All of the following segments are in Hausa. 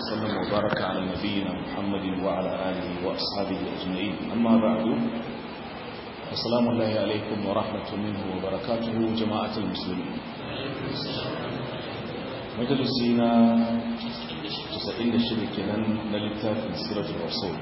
وسلم وبارك على نبينا محمد وعلى آله وأصحابه أجمعين أما بعد السلام الله عليكم ورحمة منه وبركاته جماعة المسلمين مجلسينا تسعين شركنا نلتاف سيرة الرسول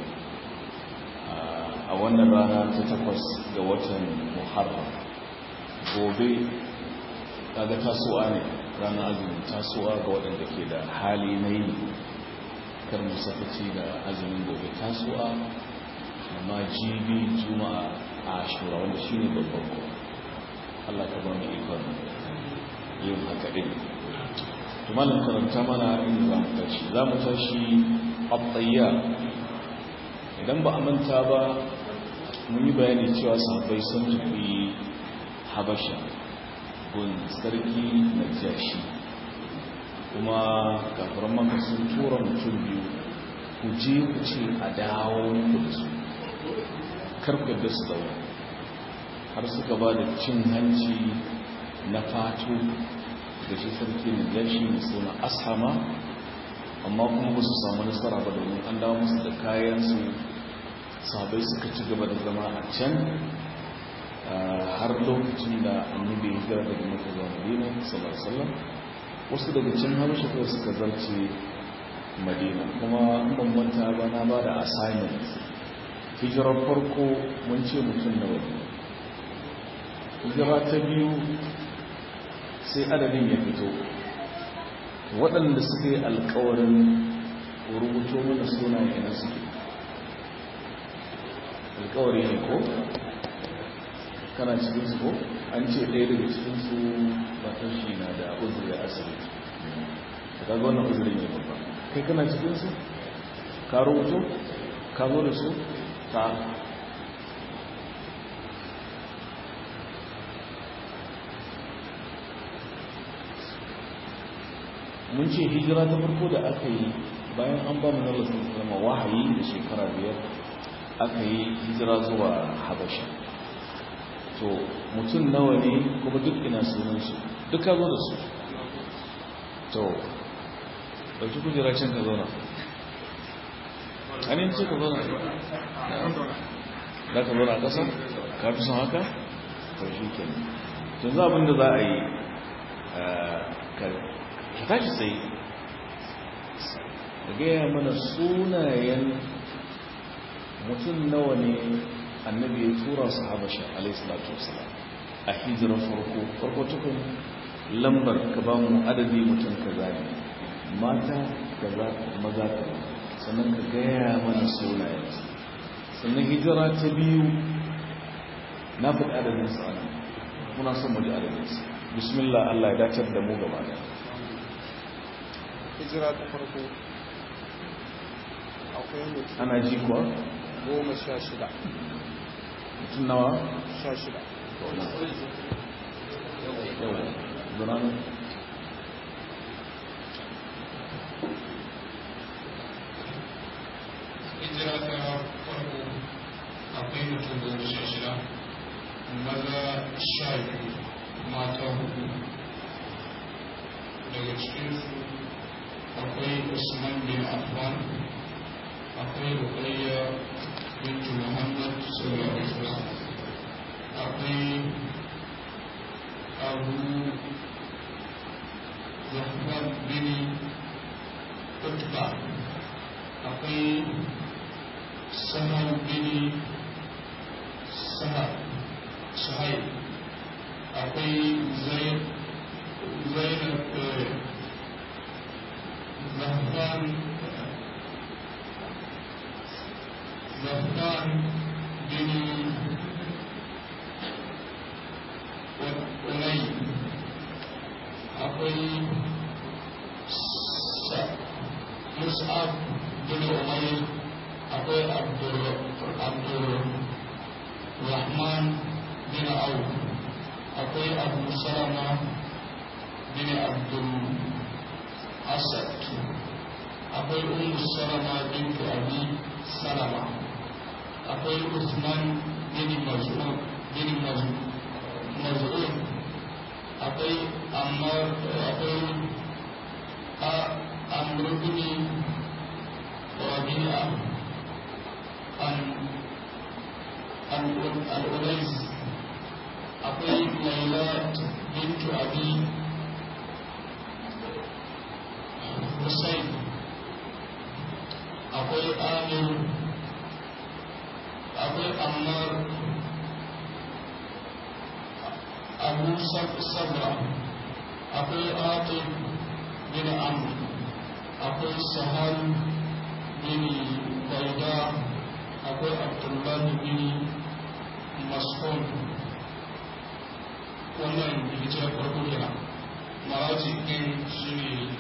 a wannan rana ta takwas ga watan muharram gobe kaga tasowa ne ranar azumin tasowa ga waɗanda ke da hali na yi kar musaffaci da azumin gobe tasowa amma jibi juma'a a shura wanda shi ne babban ko allah ka ba mu ikon yin haka ɗin tumalin karanta mana inda za mu tashi za mu tashi abdayya idan ba a manta ba mun yi bayani cewa sahabbai sun tafi habasha gun sarki na jashi kuma kafiran maka sun tura mutum biyu ku je ku ce a dawo muku da su karkar da su dawo har suka ba da cin hanci na fato da shi sarki na jashi mai suna ashama amma kuma ba su samu nasara ba domin an dawo musu da kayansu sahabai suka ci gaba da zama a can har lokacin da annabi ya gara daga maka zuwa madina sallallahu alaihi wasu daga can habasha kawai suka zarce madina kuma an bambanta ba na ba da assignment hijirar farko mun ce mutum na wani hijira ta biyu sai adadin ya fito waɗanda suka yi alkawarin rubuto mana sunaye na suke alkawari ne ko kana cikin su ko an ce ɗaya daga cikin su matan shi na da uzuri a asibiti da kaga wannan uzuri ne babba kai kana cikin su ka rubuto ka zo da su ta mun ce hijira ta farko da aka yi bayan an ba mu na rasu zama wahayi da shekara biyar aka yi hijira zuwa habasha to mutum nawa ne kuma duk ina sunansu duk ka zo da su to ɗauki kujera can ka zauna ainihin ce ka zauna za ka zauna a ƙasa ka fi son haka to shi ke tun za abinda za a yi ka tashi sai ka gaya mana sunayen mutum nawa ne annabi ya tura su habasha alaihissalatu wasalam a hijirar farko farko tukun lambar ka ba mu adadi mutum ka zane mata ka za maza ka sannan ka gaya mana sunayen sannan hijira ta biyu na faɗi adadin su ana muna son mu ji adadin su bismillah Allah ya dacar da mu gaba da hijira ta farko akwai mutum ana ji kuwa goma sha shida mutum nawa sha shida yawa gudanar hijira ta farko akwai mutum goma sha shida maza sha biyu mata hudu daga cikinsu akwai usman bin affan akwai rukayya bintu muhammad sallallahu alaihi wasallam akwai abu zafar bin utba akwai sahar bin sahar suhaib akwai zainab zafar زفان بن أني أقول مصعب بن أمير أقول عبد عبد الرحمن بن عوف أقول أبو سلمة بن عبد الأسد أقول أم سلمة بنت أبي سلمة akwai usman bin maz'un bin maz'un akwai ammar akwai a amr bin rabi'a an al-ulais akwai laila bintu abi Hussein akwai amir akwai ammar abu sabra akwai atif bin amr akwai sahal bin baida akwai abdullahi bin mas'ud wannan hijirar farko kenan maraji din shi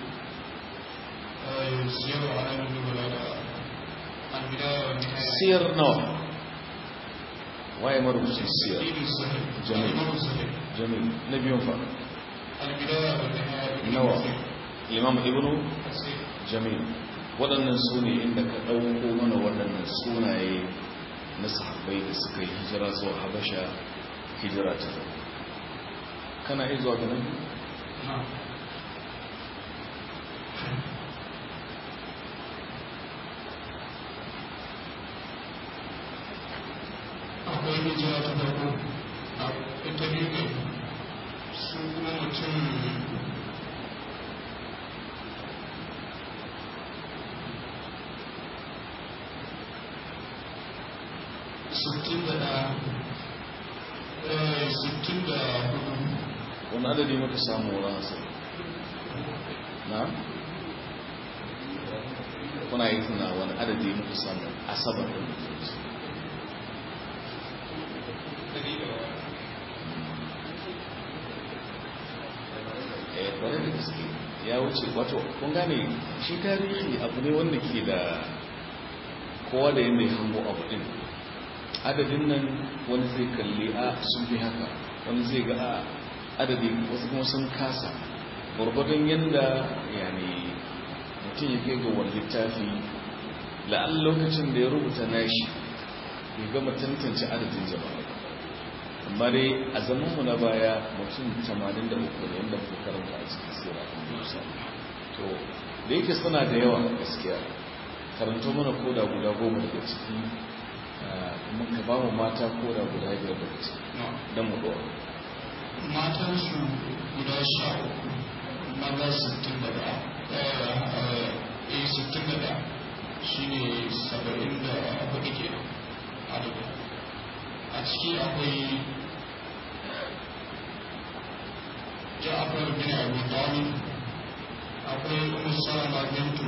ne siyar wa alamun dubala da albidaya wa nihaya siyar nawa waye marubucin siyar ibn sahih Jamil. imam sahih jamil na biyun fa albidaya wa nihaya ibn nawa sahih imam ibnu Sahih. jamil waɗannan su ne inda ka ɗauko mana waɗannan sunaye na sahabbai da suka yi hijira zuwa habasha hijira ta zama kana iya zuwa ganin na'am akwai hijira ta farko a ita biyu ne su kuma mutum sittin da ɗaya eh, sittin da hudu wani adadi muka samu wurin hasari na kuna yi tuna wani adadi muka samu asabar da muke da su ɗari da eh kwarai da gaske ya wuce wato kun gane shi tarihi abu ne wanda ke da kowa da yadda ya hango abu din adadin nan wani zai kalli a sun fi haka wani zai ga a adadi wasu kuma sun kasa gwargwadon yadda yani mutum ya kai ga wani littafi la'an lokacin da ya rubuta nashi ya gama tantance adadin jama'a ba amma dai a zamanmu na baya mutum 83 ne yadda muka karanta a cikin sira a musa to da yake suna da yawa gaskiya karanto mana koda guda goma daga ciki ah, kuma ka ba mu mata koda guda biyar daga ciki na'am don mu ɗora matansu guda sha uku maza sittin da ɗaya eh sittin da ɗaya shi ne saba'in da hudu ke adadu a ciki akwai ja'afar bin abu talib akwai umar salama bintu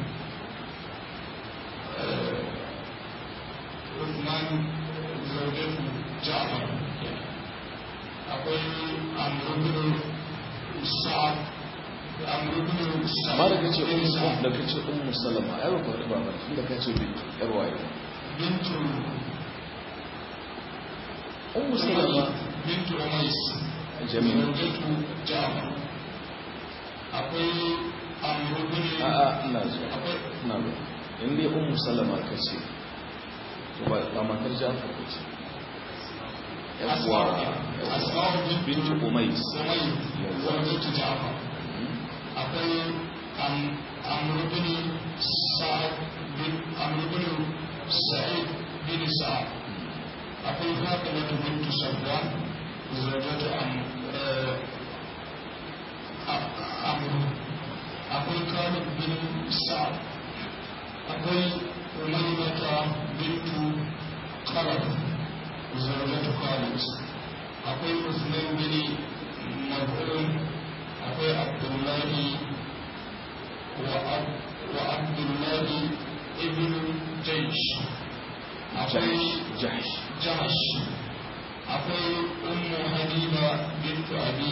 eh, Uthman zaujatu ja'afar kenan akwai amurbin sa'ad amurbin sa'ad amma da kace bin ummu sa'ad da kace ummu salama ai ba faɗi ba ba tunda kace bi yar waye bintu ummu salama bintu umais jami'a zaujatu ja'far akwai amurbin a a ina zuwa akwai ina zuwa in dai ummu salama kace to ba ba matar Ja'far kace yawwa asma'u bintu umais umais zaujatu ja'far akwai amurbin sa'ad bin amurbin sa'id bin sa'ad akwai fatimatu bintu sabwan zaujatu am amru akwai kalib bin sa'ad akwai umaymata bintu qalab zaujatu khalid akwai usman bin mad'un akwai abdullahi wa Ab- wa abdullahi ibn jaysh akwai jahsh jahsh akwai ummu habiba bintu abi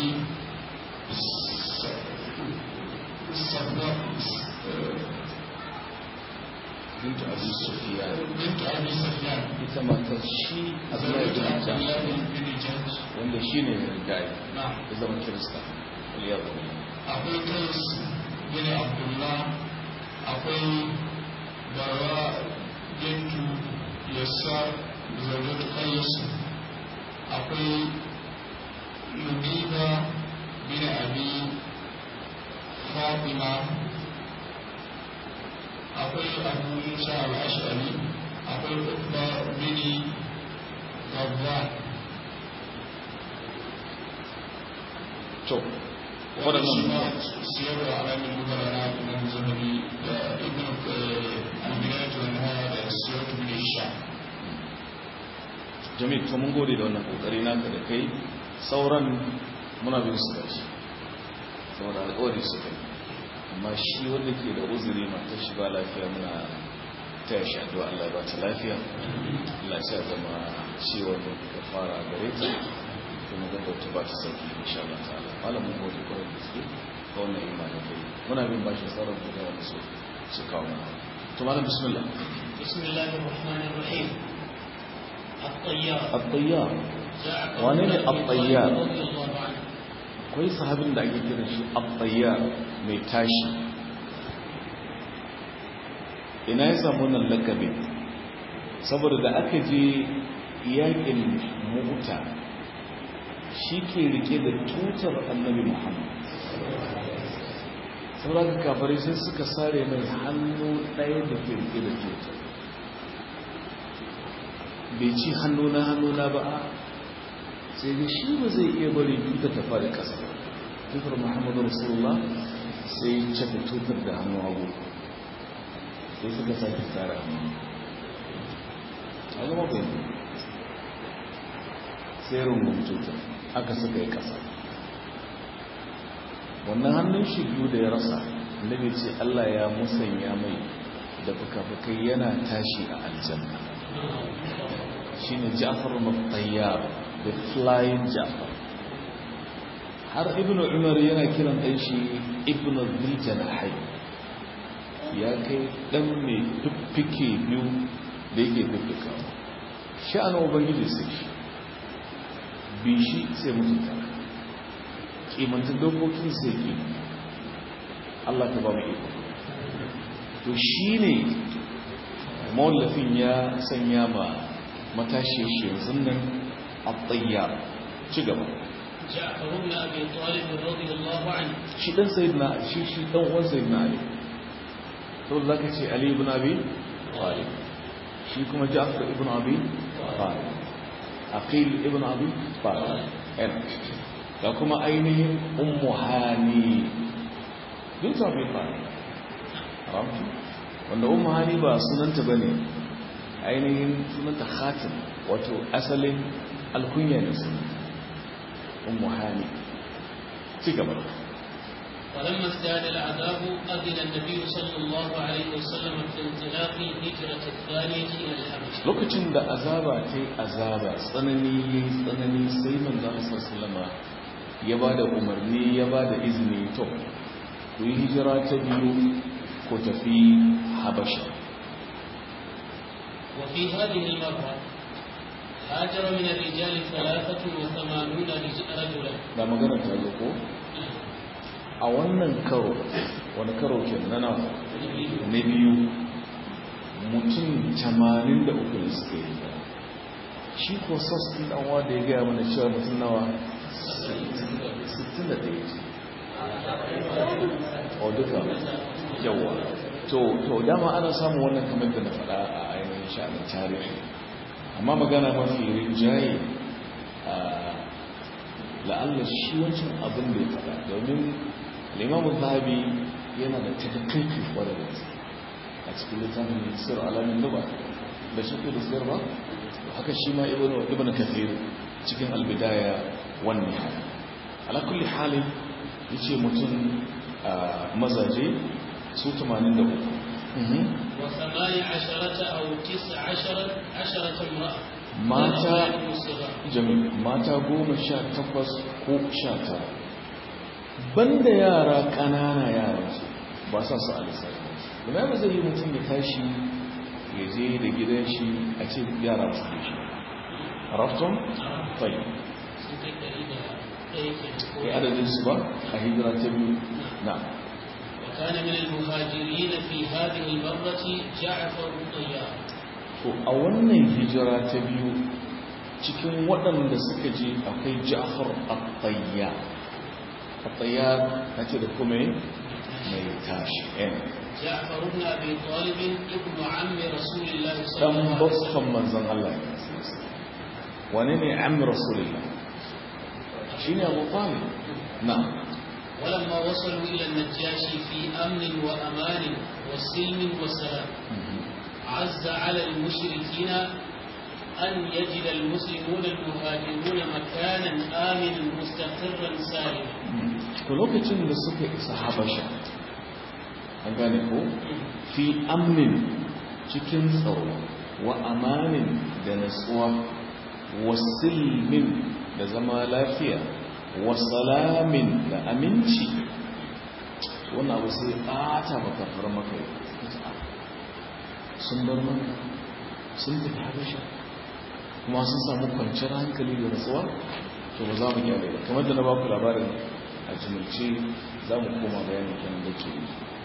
sabba bintu abi sufyan bintu abi sufyan ita matar shi abdullahi bin zaujatu jahsh abdullahi bin jaysh wanda shine mai gai na'am ya zama kirista waliyar akwai kais bin abdullah akwai bara bintu yasar zaujatu kais akwai mubiba bin abi fatima akwai akwai abu musa al-ashari akwai ukba bini gabba to waɗannan waɗannan siyar da alamin mutane na imam zahabi da ibn al-bidayatu wa nihaya da siyar ibn hisham jami'in to mun gode da wannan kokari naka da kai sauran muna bin su gashi saboda alƙawari su kai amma shi wanda ke da uzuri matar shi ba lafiya muna taya shi addu'a Allah ya ba ta lafiya Allah ya sa zama ciwon da fara gare ta kuma ga ta ba ta sauki insha Allah ta'ala malam mun gode kwarai da gaske ga wannan imanin kai muna bin bashi sauran da yawa su su kawo mana to malam bismillah بسم الله الرحمن الرحيم الطيار at-tayyar جعفر wane ne بن أبي الطيار؟ طالب رضي الله عنه akwai sahabin da ake kiran shi at-tayyar mai tashi ina ya samu wannan lakabin saboda da aka je yakin mu'ta shi ke rike da tutar annabi muhammad saboda kafare sai suka sare mai hannu ɗaya da ke rike da tutar bai ci hannu na hannu na ba a sai da shi ba zai iya bari tutar ta fara ƙasa tutar muhammadu rasulullah sai ya caka tutar da hannu hagu sai suka sake tsara hannu a zama bai sai rungun tutar aka suka yi ƙasa wannan hannun shi biyu da ya rasa nabi ce allah ya musanya mai da fuka-fukai yana tashi a aljanna shine Ja'far al-Tayyar the flying Ja'far har ibnu Umar yana kiran dan shi ibnu Dhiljanahi ya kai dan mai fiffike biyu da yake fiffika sha'anin ubangiji sai shi bi shi sai mutunta kimanta dokokin sai ki Allah ta ba mu iko to shine mawallafin ya sanya ma matashi shi yanzu nan a tsayyar ci gaba جعفر بن أبي طالب رضي الله عنه shi dan sayyidina shi shi dan uwan sayyidina ali to zaka ce ali ibn abi talib shi kuma ja'far ibn abi talib aqil ibn abi talib en da kuma ainihin ummu hani bint abi talib ramtu wanda ummu hani ba sunanta bane ainihin sunanta khatim wato asalin alkunya ne sunanta ummu hani ci gaba ولما ازداد العذاب أذن النبي صلى الله عليه وسلم في انطلاق الهجرة الثانية إلى الحبشة lokacin da azaba ta yi azaba tsanani ya yi tsanani sai manzan sallama ya ba da umarni ya ba da izini to ku yi hijira ta biyu ko tafi habasha وفي هذه المرة هاجر من الرجال ثلاثة وثمانون رج- رجلا da magana ta zo ko a wannan karo wani karo ke na nawa na biyu mutum 83 ne suka yi hijira. shi ko sos ɗin ɗanwa da ya gaya mana cewa mutum nawa 61 ce o duka yawa to to dama ana samun wannan kamar da na faɗa a ainihin sha'anin tarihi amma magana mafi rinjaye a la'alla shi wancan abin da ya faɗa domin limamun zahabi yana da takaikai kwarar da gaske a cikin littafin sir alamin nuba da shi da sir ba haka shi ma ibn kathir cikin albidaya wan nihaya ala kulli halin yace mutum a mazaje su 83 وثمان عشرة أو تسع عشرة عشرة امرأة mata من الصغار. jami mata goma sha takwas ko sha tara banda yara ƙanana yara su ba sa su alisari kuma ba zai yi mutum ya tashi ya je da gidan shi a ce yara su ne shi rafton fai sun kai ɗari da ɗaya kenan ko kai adadin su ba a hijira ta biyu na وكان من المهاجرين في هذه المرة جعفر الطيار to a wannan hijira ta biyu cikin waɗanda suka je akwai ja'far at-tayyar at-tayyar nace da kuma mai tashi eh جعفر بن أبي طالب ابن عم رسول الله صلى dan الله عليه وسلم bakkan manzon Allah ne wane ne ammi rasulullah shine Abu Talib na'am ولما وصلوا إلى النجاشي في أمن وأمان وسلم وسلام عز على المشركين أن يجد المسلمون المهاجرون مكانا آمنا مستقرا سالما to lokacin da suka isa habasha an gane ko fi amnin cikin tsaro wa amanin da natsuwa wa silmin da zama lafiya wa salamin da aminci wannan abu sai ɓata maka fara maka yi sun bar maka sun tafi habasha kuma sun samu kwanciyar hankali da natsuwa to ba za mu gyara ba kamar da na baku labarin a jimilce za mu koma bayanin kenan da ke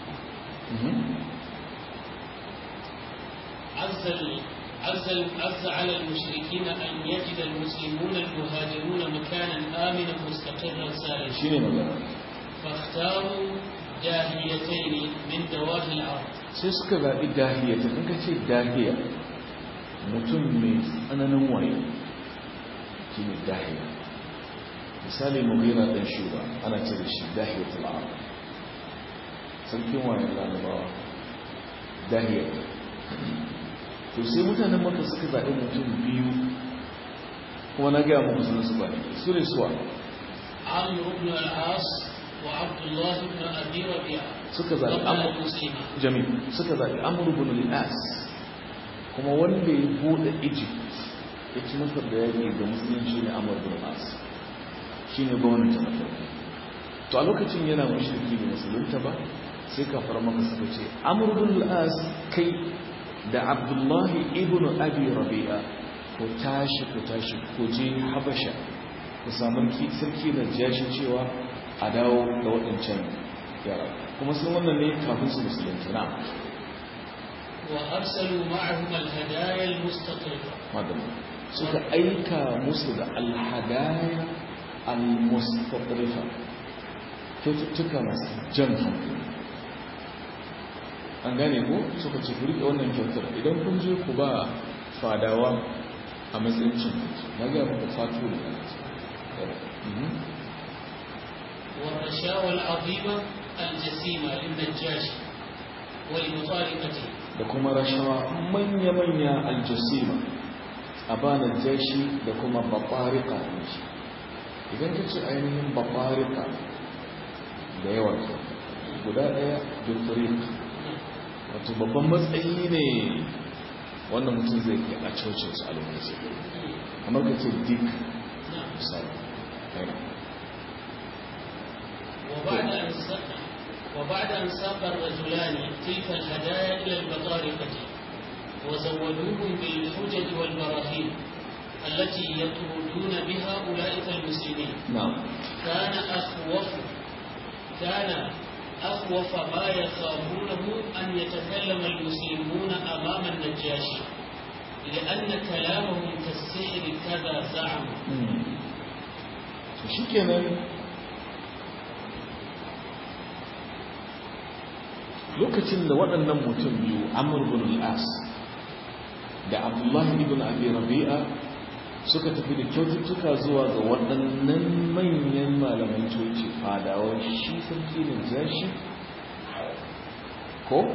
عز ال- عز ال- عز على المشركين أن يجد المسلمون المهاجرون مكانا آمنا مستقرا سالما shi ne magana فاختاروا جاهليتين من دواهي العرب sai suka zaɓi dahiya ta in ka ce dahiya mutum mai tsananin wayo shi ne dahiya misali mughira ɗan shuba ana ce da shi dahiya tal'ar sarkin wayan larabawa dahiya to sai mutanen maka suka zaɓi mutum biyu kuma na gaya muku sunan su ba su ne suwa عمرو بن العاص وعبد الله بن أبي ربيعة suka zaɓi قبل amur المسلمة jami suka zaɓi amur bin al'as kuma wanda ya buɗe egypt ya ci nasar da yaƙi ga musulunci ne amur bin al'as shi ne gwamnati na farko to a lokacin yana mashirki da musulunta ba sai kafar maka suka ce amur bin al'as kai da abdullahi ibn abi rabi'a ko tashi ko tashi ko je habasha ku samu ki- sarki da jashin cewa a dawo da waɗancan yara kuma sun wannan ne kafin su musulunci na وأرسلوا معهم الهدايا المستقرة madama suka aika musu da alhadaya almustaqrifa kyaututtuka masu jan hankali an gane ko suka ce ku riƙe wannan kyautar idan kun je ku ba fadawa a matsayin cin hanci na gaya muku fatu da والرشاوى العظيمة الجسيمة للنجاشي ولمطارقته da kuma rashawa manya-manya aljasima a bana jashi da kuma babarika ne shi idan ka ce ainihin babarika da yawan su guda ɗaya doctorate wato babban matsayi ne wannan mutum zai kai a cocin su a lokacin kamar ka ce dik misali aina وبعد أن ساق وبعد أن ساق الرجلان تلك الهدايا إلى البطارقة وزودوهم بالحجج والبراهين التي يطردون بها أولئك المسلمين na'am كان أخوف كان أخوف ما يخافونه أن يتكلم المسلمون أمام النجاشي لأن كلامهم كالسحر كذا زعموا to shi kenan lokacin da waɗannan mutum biyu amur bin al'as da abdullahi ibn abi rabi'a suka tafi da kyaututtuka zuwa ga waɗannan manyan malaman coci fadawan shi sarki da jashi ko?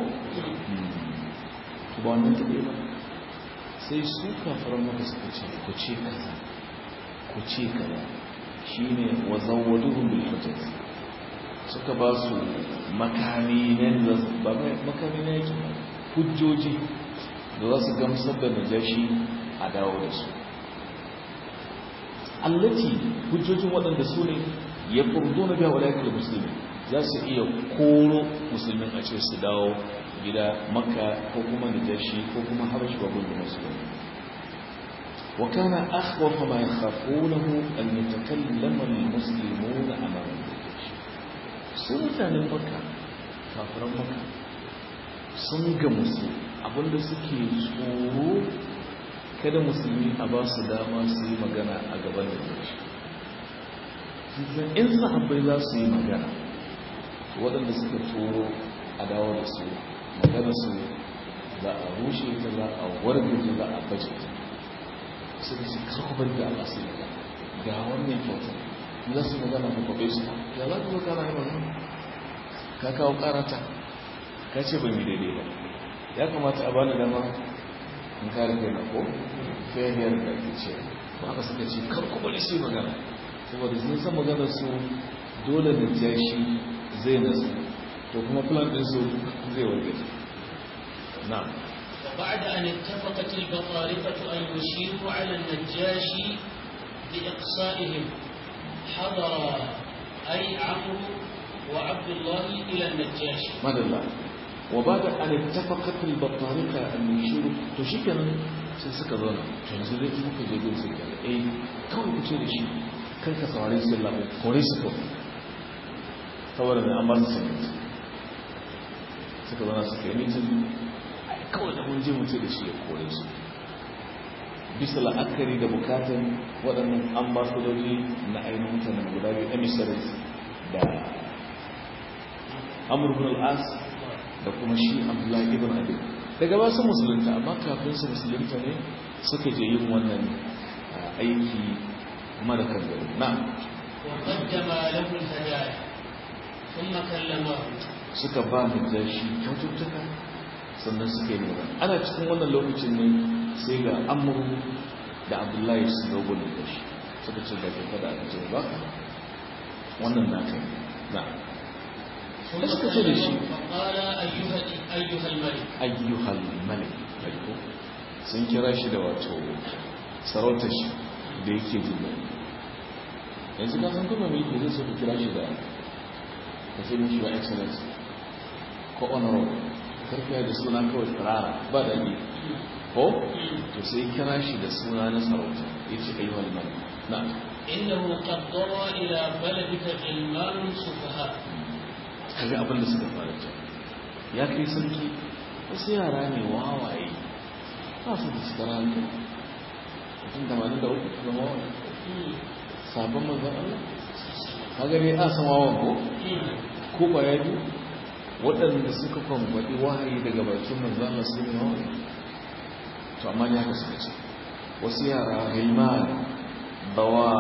ba wannan taɓe ba sai su kafaran maka suka ce ku ce kaza ku ce kaza shine wa zawwaduhum bil hujjat suka ba su makami ne da ba makami ne yake ba, hujjoji da za su gamsar da najashi a dawo da su allati hujjojin waɗanda su ne ya furdo na biya walaikar musulmi za su iya koro musulmin a ce su dawo gida makka ko kuma najashi ko kuma habashi babban da musulmi وكان أخوف ما يخافونه أن يتكلم المسلمون أمام الجيش سنة مكة كافر مكة sun gamsu abinda suke tsoro kada musulmi a ba su dama su yi magana a gaban da shi in sahabbai za su yi magana waɗanda suka tsoro a dawo da su magana su za a rushe ta za a wargaje za a baje ta suka ce karkubar da Allah sai ga ga wannan kyautar za su magana ka kwabe su ya za ka zo kana yi magana ka kawo karata ka ce ban yi daidai ba ya kamata a bani dama in kare kai na ko failure da ake ce ba haka suka ce karkubar su yi magana saboda sun san maganar su dole da jashi zai nasu to kuma plan din su zai wargaje na'am وبعد أن اتفقت البطارقة أن يشيروا على النجاشي بإقصائهم حضر أي عمرو وعبد الله إلى النجاشي madalla wa ba da an tafaqat al batariqa an yushiru to shikenan sai suka zauna to yanzu dai kuma ka je gun sai ka eh kawai ku ce da shi kar ka saurari sai Allah kore su ko saboda ne an ba su sanin suka zauna suka yi mitin kawai da mun je mu ce da shi ya kore su bisa la'akari da bukatan waɗannan ambasadoji na ainihin mutanen guda biyu emissaries da amur bin al'as da kuma shi abdullahi ibn abi daga ba su musulunta amma kafin su musulunta ne suka je yin wannan aiki mara kangare na وقدم له الهدايا ثم كلمه suka ba mu da shi kyaututtuka sannan suka yi nuna ana cikin wannan lokacin ne sai ga amur da abdullahi su zo gudun da shi suka ce da kai da aka ce ba wannan na kai na ثم da suka ce da shi فقال أيها أيها الملك ayyuhal malik aiko sun kira shi da wato sarautar shi da yake jin daɗi yanzu ka san kuma mai zai so ka kira shi da ka sai mishi ba excellence ko honorable karfiya da suna kawai tsirara ba da ne ko to sai kira shi da suna na sarauta ya ce ayyuhal malik na إنه قد ضرى إلى بلدك غلمان سفهاء kaga abin da suka fara ce ya kai sarki wasu yara ne wawaye ba su da cikar hankali mutum da mani da uku kuma wawaye sabon manzan Allah kaga ne a san wawan ko ko ba ya biyu waɗanda suka kwamfaɗi wahayi daga bakin manzan Allah su ne wawaye to amma ya ka suka ce wasu yara hilman bawa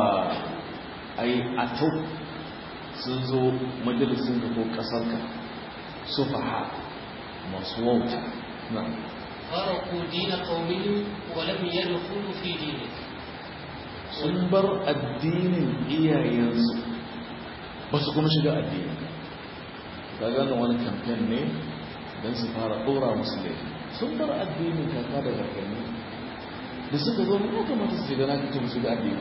ai atau sun zo majalisun ka ko ƙasarka su faha masu wauta na فرقوا دين قومهم ولم يدخلوا في دينك sun bar addinin iyayensu ba su kuma shiga addini ka gano wani kamfen ne don su fara ɗora musu laifi sun bar addinin kaka da kakanni da suka zo ne ya kamata su shiga na kacin su ga addini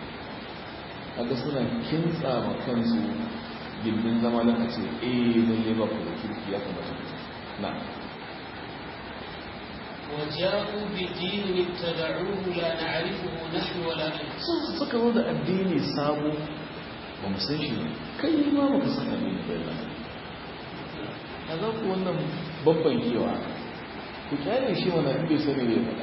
kaga suna kintsa ma kansu gindin zama don a ce eh lalle ba ku da kirki ya kamata ku na وجاءوا بدين ابتدعوه لا نعرفه نحن ولا أنت sun suka zo da addini sabo ba mu san shi ne kai ma ba ka san addini ba yana a za ku wannan babban kewa ku kyale shi mana in bai sani bai faɗa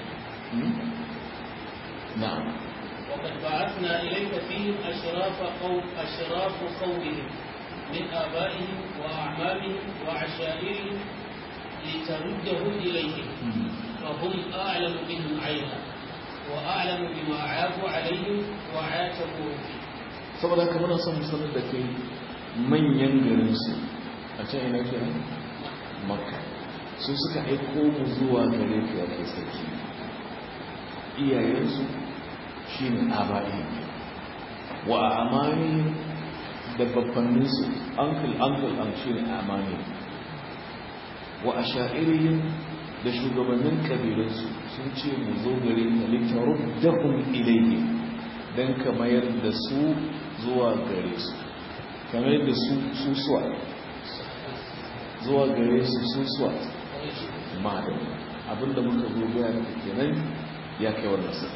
na'am وقد بعثنا إليك فيهم أشراف قوم أشراف قومهم من آبائهم وأعمامهم وعشائرهم لتردهم إليهم فهم أعلم بهم عينا وأعلم بما عابوا عليهم وعاتبوا فيه saboda haka muna son mu sanar da kai manyan garinsu a can ina kenan makka su suka aiko mu zuwa gare ka yake sarki iyayensu shi ne aba'i wa amani da babbanninsu uncle uncle an shi ne amani wa a sha'iriyin da shugabannin kabilansu sun ce mu zo gare ka litarun dahun ilayhi don ka mayar da su zuwa gare su kamar da su susuwa zuwa gare su susuwa ma da abinda muka zo gaya da kenan ya kai wannan sa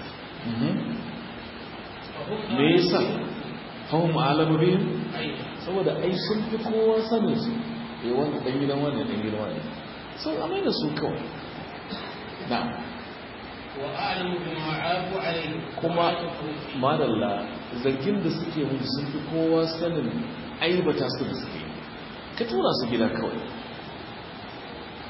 فهم me yasa أعلم بهم fahim alamu bihim عينا saboda ai sun fi kowa sanin su eh wanda dan gidan wanda dan gidan wanda sun amai da su kawai na وأعلم بما عابوا عليهم kuma وعاتبوا فيه madalla zargin da suke mutu sun fi kowa sanin aibata su da suke ka tura su gida kawai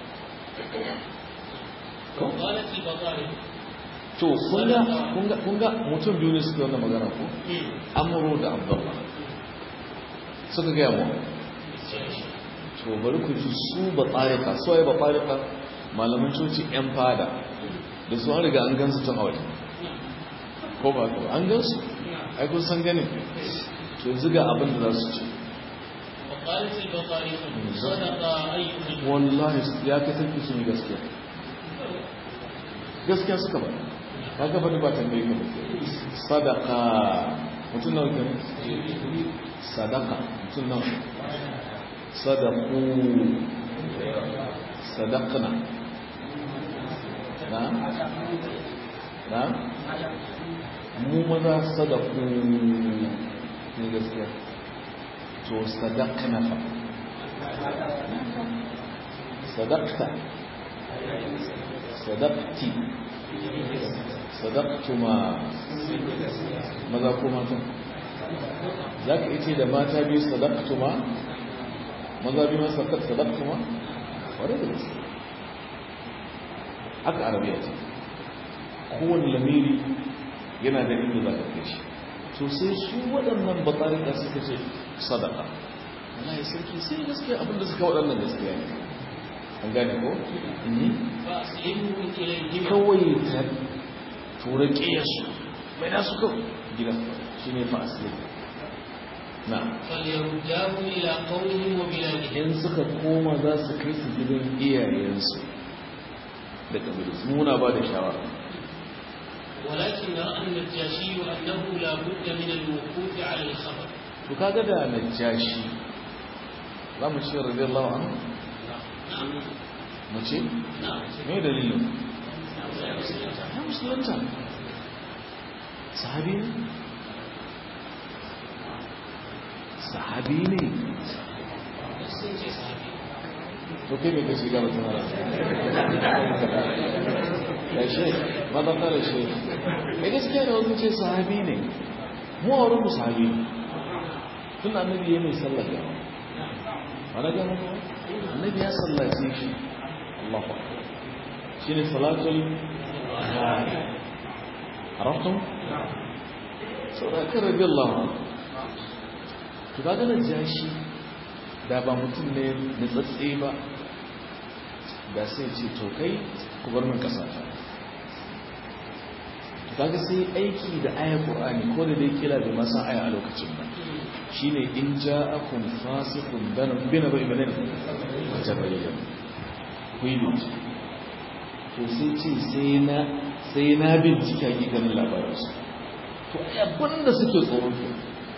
ko قالت البطارق to kunga kunga kunga mutum biyu ne suka wannan magana ko amru da abdullah suka ga mu to bari ku ji su ba tsarika su waye ba tsarika malaman coci yan fada da su an riga an gansu tun a waje ko ba ko an gansu ai kun san ganin to yanzu ga abin da za su ci وقالت البطارق صدق أيها الم- wallahi ya kai sarki sun yi gaskiya gaskiya suka ba ka gaba da ba tambaye ka ba sadaka mutum nawa kenan sadaka mutum nawa sadaku sadaqna na na mu maza sadaku ne gaskiya to sadaqna fa sadaqta sadaqti sadaqtuma maza ko mata za ka ce da mata biyu sadaqtuma maza biyu masu sadaqtuma wadda da gaske haka arabiya ce kowane lamiri yana da inda za ka kai shi to sai su waɗannan batarika suka ce sadaka Allah ya sarki sai gaskiya abinda suka waɗannan gaskiya ne an gane ko? فأسلموا إليهما kawai ta tura ƙiyarsu mai nasu kawai gida shi ne fa'asli na فليرداه إلى قومهم وبلادهم in suka koma za su kai su gidan iyayensu da ƙabilu muna ba da shawara ولكن رأى النجاشي أنه لا بد من الوقوف على الخبر to kaga da najashi za mu ce radiyallahu anhu نعم mu ce نعم me dalilin نعم ya musulunta sahabi ne sahabi ne sun ce sahabi to kai mai kashi gaba tana ya she maza kare she ya gaskiya da wasu ce sahabi ne mu a wurin sahabi ne tun annabi ya mai sallar gawa wani gama ba annabi ya sallace shi Allah ba shi ne salatul ghaib arabtum saboda kan rabi Allah to kaga na jashi da ba mutum ne nutsatse ba da sai ce to kai ku bar min kasa ta to kaga sai aiki da ayar qur'ani ko da dai kila bai masa aya a lokacin ba shine in ja'akum fasiqun bina bai banin watabayyan ku yi bincike to sai ce sai na sai na bincike hakikanin labarinsu to ai abin da suke tsoron to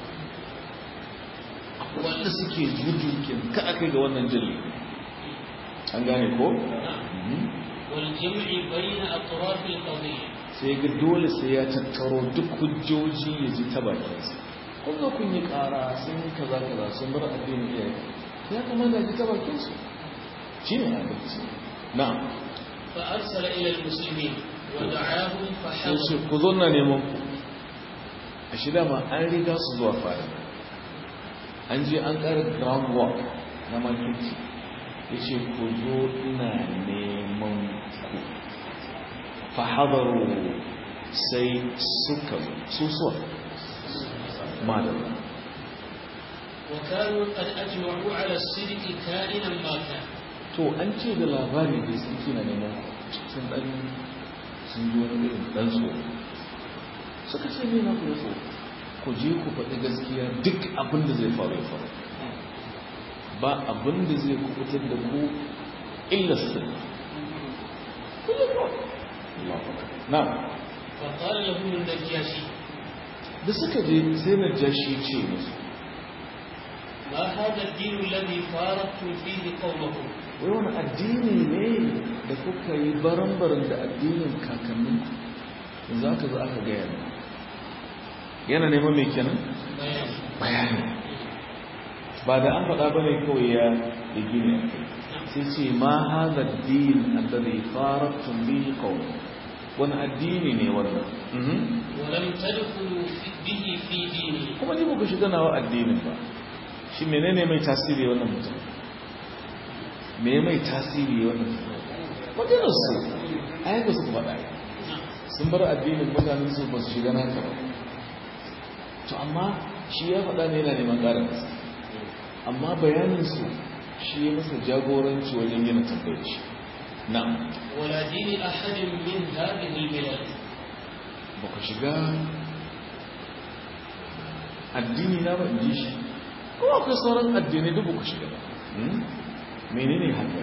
wanda suke jujukin ka aka ga wannan jirgi an gane ko? والجمع بين أطراف القضية sai ga dole sai ya tattaro duk hujjoji ya ji ta bakinsa kun zo kun yi kara sun yi kaza kaza sun bar addinin iyaye ya kamata ji ta bakinsu shi ne adalci na فأرسل إلى المسلمين ودعاهم sai ce فحضروا ku zo na neman ku a shi dama an riga su zuwa fara an je an ƙara groundwork na makirci ya ce ku zo ina neman ku fahadaru sai suka su suwa madara وكانوا قد أجمعوا على الصدق كائنا ما كان to an ce da labari da sun kina neman sun dan sun ji wani irin dan so suka ce ne na ku da so ku je ku faɗi gaskiya duk abin da zai faru ya faru ba abin da zai kubutar da ku illa sirri na فقال لهم النجاشي da suka je sai na jashi ce musu ما هذا الدين الذي فارقتم فيه قومكم wai wani addini ne da kuka yi baran-baran da addinin kakannin za ka zo aka gaya ne yana neman mai kenan بيان bayani ba da an faɗa ba ne kawai ya da gini a kai sai ce ma haza din alladhi faratun bihi qawm wani addini ne wannan Mhm. ولم تدخلوا في- به في ديني kuma ni ba ku shiga nawa addinin ba shi menene mai tasiri wannan mutum me mai tasiri wannan mutum maganar su a yanka su faɗa sun bar addinin mutanen su ba su shiga naka ba to amma shi ya faɗa ne yana neman ƙarin nasa amma bayaninsu shi ya masa jagoranci wajen yana tambayar shi na ولا دين أحد من هذه البلاد ba ku shiga addini na ba in ji shi ko akwai sauran addinai duk ba ku shiga ba Hmm? menene haka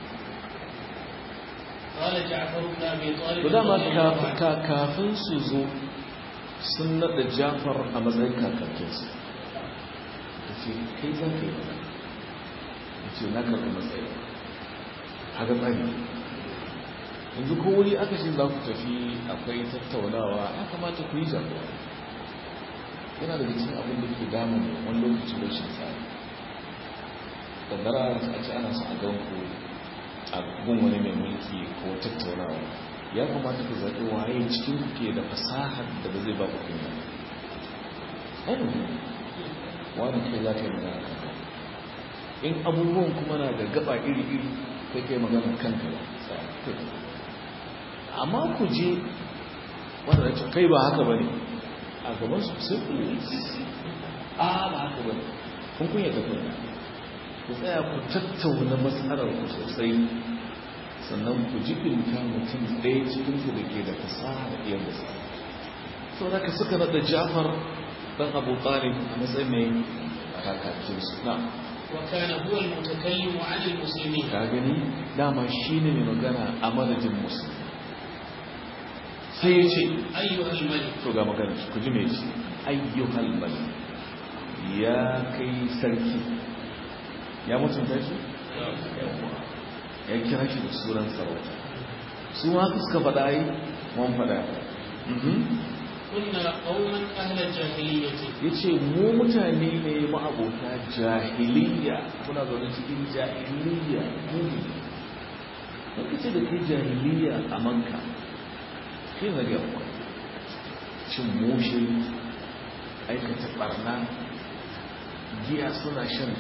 قال جعفر بن أبي طالب to dama رضي الله kaf- عنه ka- kafin su zo sun naɗa jafar a matsayin kakakinsu ta ce kai za ka yi ba ya ce na karɓi matsayi haka tsari yanzu ko wuri aka ce za ku tafi akwai tattaunawa ya kamata ku yi jagora yana da cikin abin da ke damun wani lokaci rashin tsari kaddara a ce ana son a gan ku a gun wani mai mulki ko tattaunawa ya kamata ku zaɓi waye cikin ku ke da fasahar da ba zai ba ku kunya ainihin wani kai za ka yi magana kanka in abubuwan kuma na da gaba iri-iri kai kai magana kanka ba tsaya kai amma ku je wanda da ce kai ba haka ba ne a gaban su sai ku yi a ba haka ba ne kun kunya ta kunya ku tsaya ku tattauna matsalar ku sosai sannan ku jibinta mutum ɗaya cikinsu da ke da fasaha da iya da sa so da ka suka naɗa jafar ɗan abu talib a matsayin mai kakakinsu na وكان هو المتكلم عن المسلمين ka gani dama shi ne mai magana a madadin musulmi sai ya ce أيها الملك to ga magana shi ku ji mai ce ayyuhal malik ya kai sarki ya mutunta shi Yawwa. ya kira shi da sunan sarauta su ma haka suka faɗa yi mun faɗa Mhm. كنا قوما أهل الجاهلية ya ce mu mutane ne ma'abota jahiliya muna zaune cikin jahiliya muni wanda ce da ke jahiliya a manka ke na ga kwa cin mushe aikata barna giya suna shan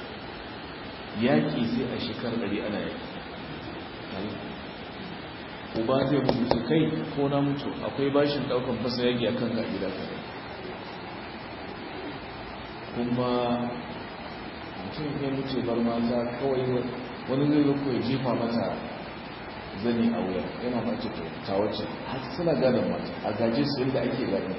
yaƙi sai a shekarar ɗari ana yaƙi uba zai mutu kai ko na mutu akwai bashin ɗaukan fasa yaƙi a kan ga gida kare kuma mutum ya mutu bar mata kawai wani zai zo ya jefa mata zani a wuya yana mace to ta wacce har suna gadon mata a gaje su yadda ake gadon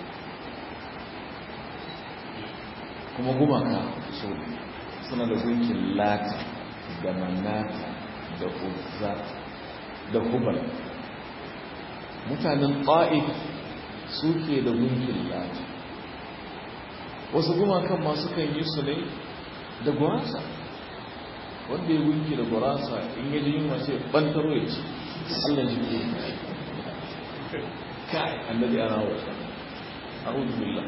kuma gumaka so suna da gunkin lata da manata da uzza da hubal mutanen ƙa'id suke da gunkin lata wasu gumakan masu kan yi su ne da gurasa wanda ya gunki da gurasa in yaji yin masu bantaro ya ci allah jiki kai annabi ana wata a'udhu billah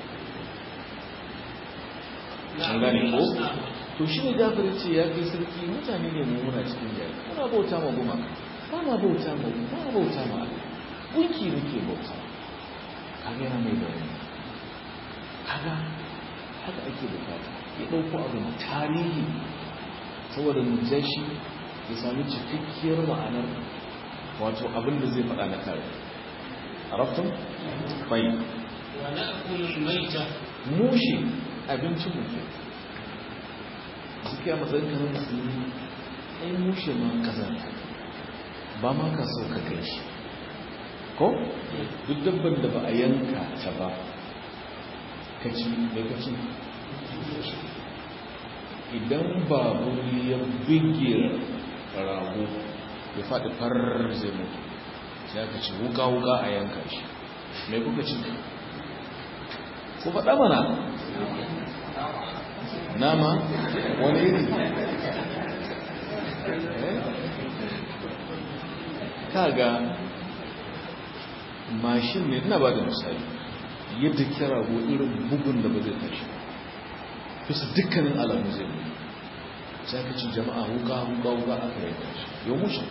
an gane ko to shi ne jafar ya ce ya kai sarki mutane ne mu muna cikin jari muna bauta ma gumaka ba ma bauta ma ba ma bauta ma Allah gunki muke bauta kaga yana mai bayani kaga haka ake bukata ya ɗauko abin tarihi saboda mujashi ya sami cikakkiyar ma'anar wato abin da zai faɗa na kare arabtun bai ونأكل الميتة mushe abincin mutum suke a matsayin kanar musulmi ai mushe ma kazanta ba ma ka so ka kai shi ko duk dabban da ba a yanka ta ba ka ci mai ka ci idan babu ya bige rago ya faɗi farar zai mutu sai aka ci wuka-wuka a yanka shi mai kuka ci ku faɗa mana nama wani iri kaga mashin ne ina ba da misali yadda kira go irin bugun da ba zai tashi bisa dukkanin alamu zai ne sai ka ci jama'a wuka wuka wuka aka yi tashi yau mushin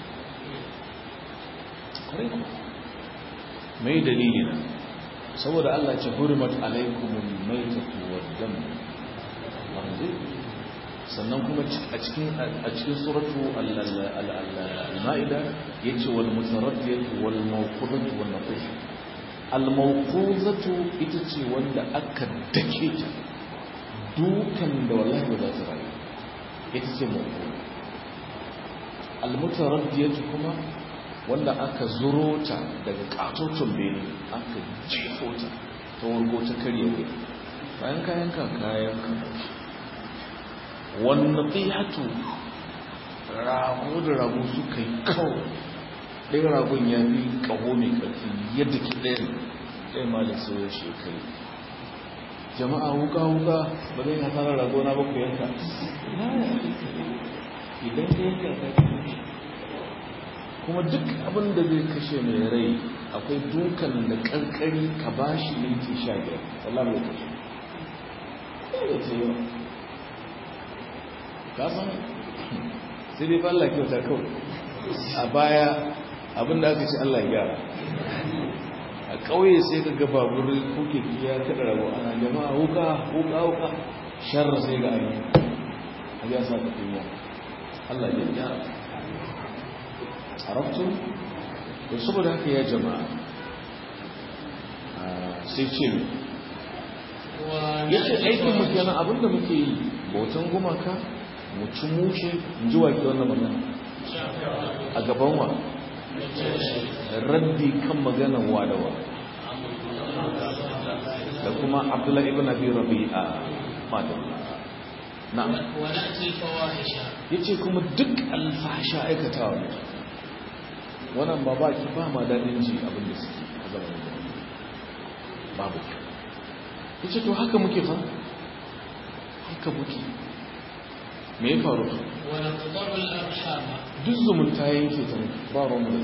kwarai ku mai dalili na saboda Allah ce hurimat alaikumul maitatu wad dam sannan kuma a cikin a cikin suratu al-ma'ida yace wal mutaraddiyatu wal mawqudatu wan naqish al mawqudatu ita ce wanda aka dake ta dukan da wallahi ba za ta rayu ita ce mawqud al mutaraddiyatu kuma wanda aka zuro ta daga katotun bene aka jefo ta ta wargo ta karye bayan kayan ka kayan ka wannan tsihatu rago da rago suka yi kawo ɗaya ragon ya fi ƙaho mai ƙarfi yadda ki ɗaya ɗaya malin sauran shekaru jama'a wuka-wuka ba zai hasarar rago na baku yanka idan ka yanka ka kuma duk abin da zai kashe mai rai akwai dukan da ƙarƙari ka ba shi minti sha biyar wallah mai kashe ɗaya ce yau kasan sai dai Allah kyauta kawai a baya abinda aka ce Allah gyara a ƙauye sai ka gaba buri kuke kiya kada rabu ana jama'a wuka wuka wuka sharra sai ga ayi a ya sa ka kunya Allah ya gyara arabtu to saboda haka ya jama'a sai ce yace aikin mu kenan abinda muke yi bautan gumaka mu ci mushe in ji wake wannan magana a gaban wa raddi kan maganan wadawa da kuma abdullahi ibn abi rabi'a madam na yace kuma duk alfasha aikatawa ne wannan ba ba ki ba ma dadin ji abin da suke a zamanin da babu kyau yace to haka muke fa haka muke me ya faru duk zumunta ya yanke ta ba ruwan da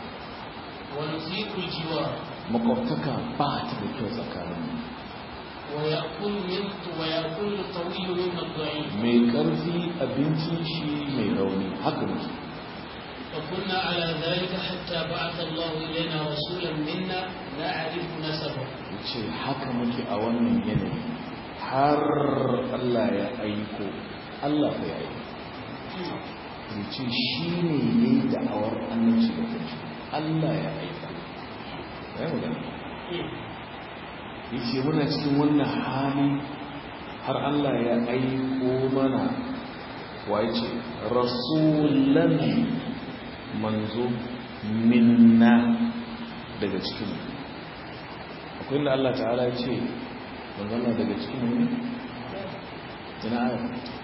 makwabtaka ba ta da kyau tsakanin mai karfi abincin shi mai rauni haka muke فكنا على ذلك حتى بعث الله إلينا رسولا منا نعرف نسبه ce haka muke a wannan yanayi har Allah ya aiko Allah ya aiko ya ce shi ne ya yi da'awar annabci da kanshi Allah ya aika ya yi magana ya ce muna cikin wannan hali har Allah ya aiko mana wa ya ce rasulan manzo minna daga cikin akwai da Allah ta'ala ya ce manzana daga cikin mu ina aya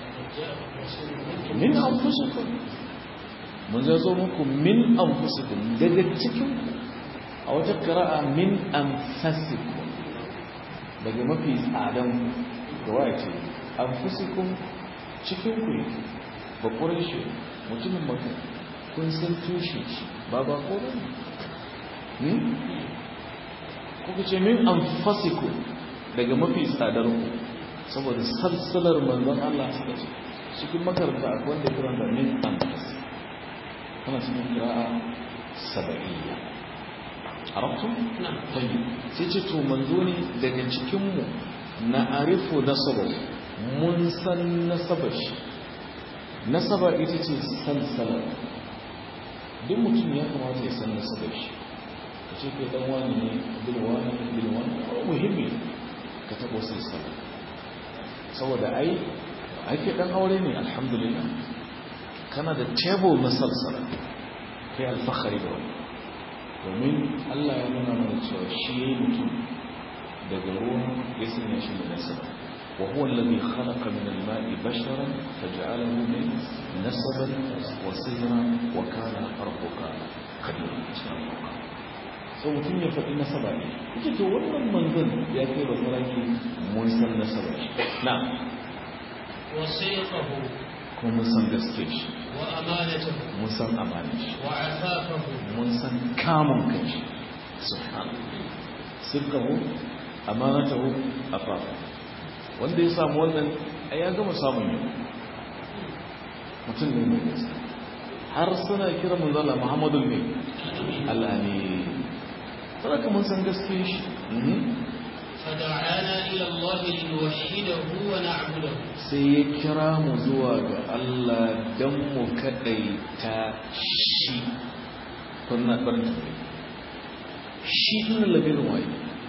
min anfusikum mun zo muku min anfusikum daga cikin a wata qira'a min anfasikum daga mafi tsadan gawa ce anfusikum cikin ku yake ba quraishi mutumin makka kun san tushe shi ba ba ko ne kuka ce min anfasikum daga mafi tsadar ku saboda salsalar manzon Allah suka ce cikin makaranta akwai wanda kiran da min anfas kana cikin kira'a saba'iyya arabtu tayyib sai ce to manzo ne daga cikin mu na arifu nasabar mun san nasabar shi nasaba ita ce salsalar duk mutum ya kamata ya san nasabar shi ka ce kai dan wani ne bin wani bin wani muhimmi ka taɓo silsila saboda ai ake dan aure ne alhamdulillah kana da table na salsala kai alfahari da wani domin Allah ya nuna mana cewa shi yayi mutum daga ruwa ya sanya shi da nasaba wa huwa alladhi khalaqa min al-ma'i basharan faj'alahu min nasaban wa sihra wa kana rabbuka qadira so mutum ya faɗi nasaba ne ita to wannan manzon ya kai ba sarki mun san nasaba shi na وصيقه kuma mun san gaske shi وأمانته mun san amanin shi وعفافه mun san kamun kai shi subhanallah sirkahu amanatahu afafa wanda ya samu wannan ai ya gama samun yau mutum ne mai gaske har suna kira mun zala muhammadu ne Allah ne saboda mun san gaske shi فدعانا إلى الله لنوحده ونعبده sai ya kira mu zuwa ga Allah don mu kaɗaita shi kuna ɓarta shi ɗin lamirin waye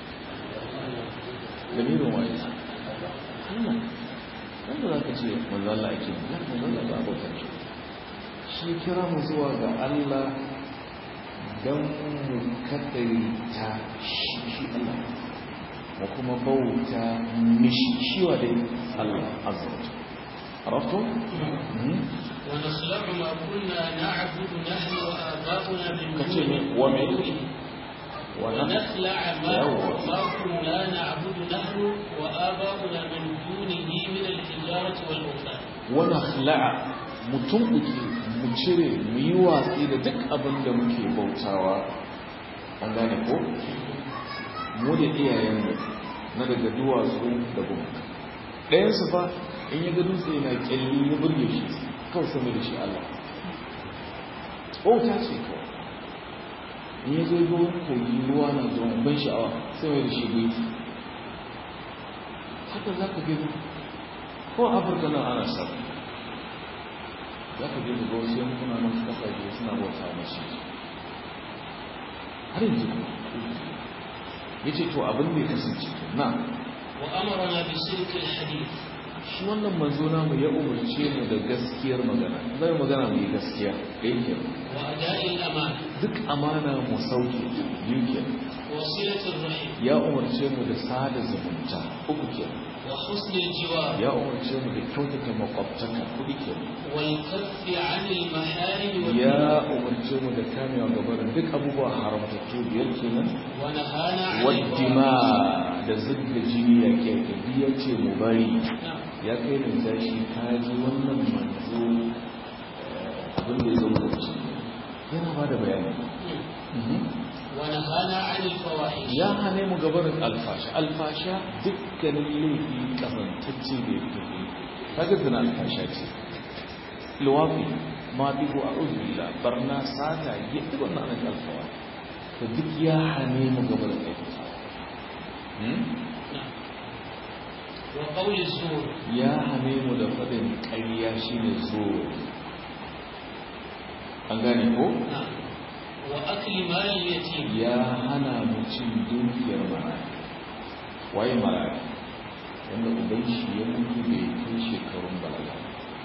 lamirin waye Allah wanda za ka ce manzo Allah ake yi ya manzo Allah ba abokan shi shi kira mu zuwa ga Allah don mu kaɗaita shi shi Allah mu kuma bauta mishi shi wa dai Allah azza wa jalla عرفتم؟ ونخلع ما كنا نعبد نحن وآباؤنا من كتير دونه ومن ونخلع ما, يوه. ما كنا نعبد نحن وآباؤنا من دونه من الحجارة والأوثان wani hala'a mutum uke mu cire mu yi watsi da duk abin da muke bautawa an gane ko mu da iyayenmu na daga duwatsu da gumaka ɗayansu fa in ya ga dutse na kyalli ya burge shi kawai sami da shi Allah bauta ce kawai in ya zo ga wani kogi ruwa na zuwa ban sha'awa sai mai da shi gunki haka za ka gani ko a afirka nan ana samu za ka je da ga wasu yankuna nan kasashe suna bauta mashi har yanzu kuma ya ce to abin da ya kasance na وأمرنا بسلك الحديث shi wannan manzo namu ya umarce mu da gaskiyar magana zai magana mu yi gaskiya ɗaya ke وأداء الأمانة duk amana mu sauke biyu ke وصلة الرحم ya umarce mu da sada zumunta uku ke وحسن الجوار ya umarce mu da kyautata makwabtaka kuɗi ke والكف عن المحارم ya والذنوب umarce mu da kamewa gabarin duk abubuwa haramtattu biyar kenan ونهانا عن waddima الفواحش da zubda jini ya ke ya ce mu bari نعم. ya kai da zashi ka ji wannan manzo eh, abin da ya zo da shi yana ba da bayani Mhm. ونهانا عن الفواحش ya hane mu gabarin alfasha alfasha dukkanin laifi kazantacce da ya fi kaga zina alfasha ce luwafi ma bihu a uzbillah barna sata ya duk wannan ana alfawa to duk ya hane mu gabarin aikata Hmm? نعم. وقول الزور ya hane mu da faɗin ƙarya shi ne zo an gane ko نعم. وأكل مال اليتيم ya hana mu cin dukiyar maraya waye maraya wanda uban shi ya mutu bai kai shekarun balaga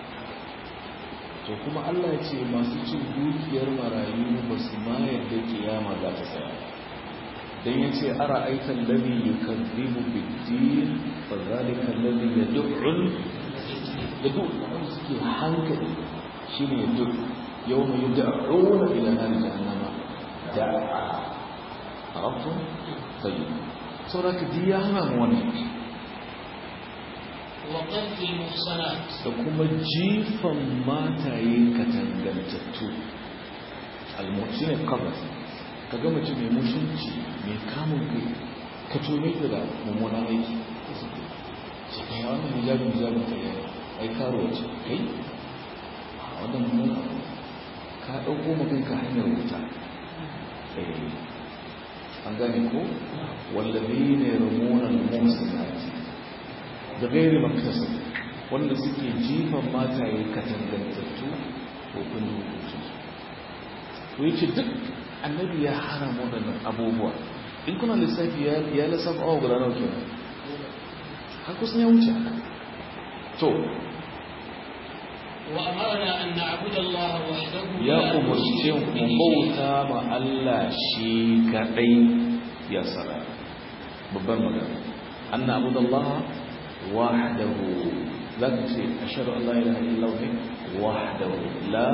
to kuma Allah ya ce masu cin dukiyar marayu ba su ma yadda kiyama za ta tsaya dan ya ce ara aikan ladhi yukazzibu bid-din fa zalika alladhi yad'u da duk wanda suke hankali shi ne duk yau mai da'una ila nan jahannama da'a arabtu tayi saboda ka ji ya hana mu wannan وقذف المحصنات da kuma jifan mataye katangantattu almuci ne kabar ka ga mace mai mutunci mai kamun kai ka tome ta da mummunan aiki ce kai wannan hijabin hijabin ta yi ai karo ce kai a wannan mummunan abu ka ɗauko maganka hanyar wuta Eh, an gane ko wallabi ne ramunan musulunci da gairi makasa wanda suke jifan mataye katangantattu ko kun hukuncin to yace duk annabi ya hana mu wadannan abubuwa in kuna lissafi ya ya lissafa awa guda nawa kenan har kusan ya wuce haka to وأمرنا أن نعبد الله وحده ya لا umarce نشرك mu به bauta ma Allah shi kadai ya sara babban magana an na'budu Allah wahdahu zaka ce ashhadu an la ilaha illa huwa wahdahu la